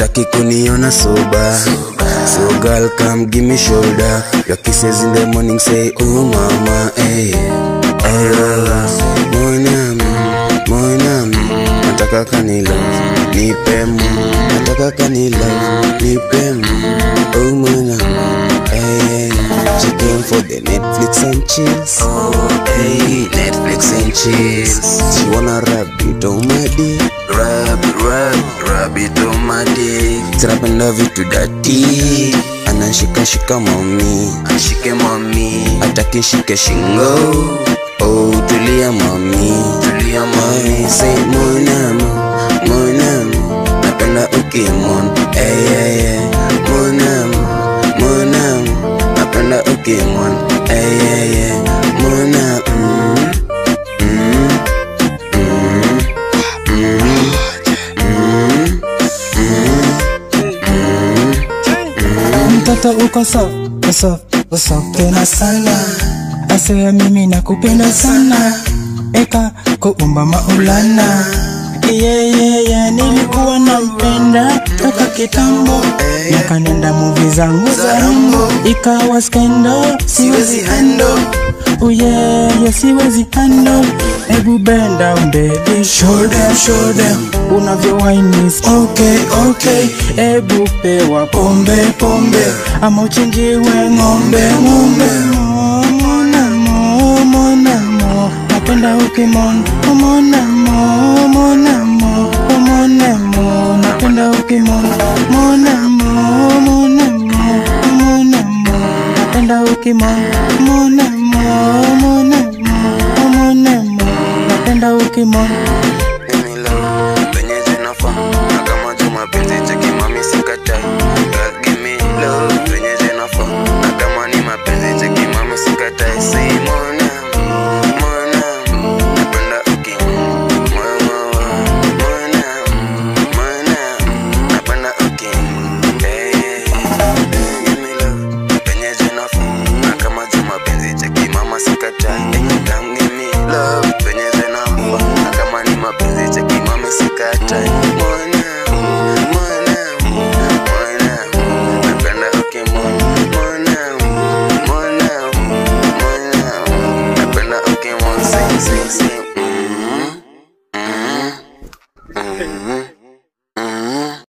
ataki kuniona soba so girl come give me shoulder your kisses in the morning say oh mama hey oh mwanam mwanam nataka kanila nipemu nataka kanila nipemu oh mwanam hey she came for the Netflix and chills oh hey Netflix and chills she wanna rub it on my dick rub rub rub it on my dick zinapenda vitu dati anashikashika mami ashike mami atakishike shingo oh tulia mami tulia mami say monamo monamo napenda ukimon hey, hey, hey. monamo monamo napenda ukimon hey, hey, hey. mona mm, mm, mm, mm, mtoto uko soft, uko soft, uko soft tena sana asea mimi nakupenda sana eka kuumba maulana yeah, yeah, yeah, nilikuwa nampenda toka kitambo nakanenda muvi zangu za rambo ikawa skendo siwezi hando uyeye siwezi hando Ebu bend down baby show them show them unavyo wine is okay okay Ebu pewa pombe pombe ama uchinjiwe ng'ombe ng'ombe Mona mo mona mo napenda ukimon mona mo mona mo mona mo napenda ukimon mona mo mona mo mona mo napenda ukimon mona mo mona mo mona mo napenda ukimon